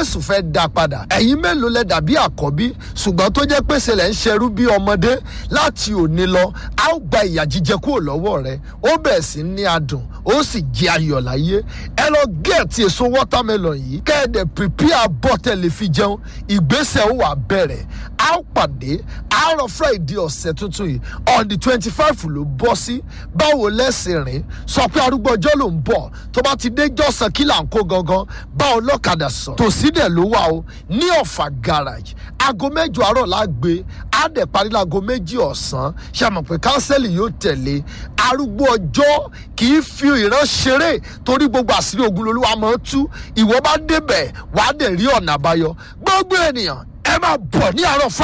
jésù fẹ́ dá padà ẹ̀yin mélòó lẹ dàbí àkọ́bí ṣùgbọ́n tó jẹ́ pèsè lẹ́ ń ṣerú bí ọmọdé láti òní lọ a ó gba ìyà jíjẹ kúrò lọ́wọ́ rẹ ó bẹ̀rẹ̀ sí ní adùn ó sì jẹ ayọ̀ láyé ẹ lọ gẹ̀ẹ́tì èso watermelon yìí kẹ́ẹ̀dẹ̀ prepare bọ́tẹ̀ lè fi jẹun ìgbésẹ̀ ó wà bẹ̀rẹ̀ a ó pàdé àárọ̀ friday ọ̀sẹ̀ tuntun yìí on the twenty five ló bọ́ sí báwo lẹ́sìn rìn sọ pé arúgbó ọjọ́ ló ń bọ̀ tó bá ti dé jọ́sàn kí là ń kó gangan bá ọlọ́kadà sọ tòsí dẹ̀ ló wà o ní ọ̀fà garage aago mẹ́jọ àárọ̀ la gbé á dẹ̀ parí láago méjì ọ̀sán ṣàmọ̀ pé kánsẹ́lì yóò tẹ̀lé arúgbó ọjọ́ kì í fi ìran ṣeré torí gbogbo àṣírí ogun lolúwa máa ń tú ìwọ bá débẹ̀ wàá dẹ̀ rí ọ̀nà àbáyọ gbogbo ènìyàn ẹ máa bọ̀ ní àárọ̀ fún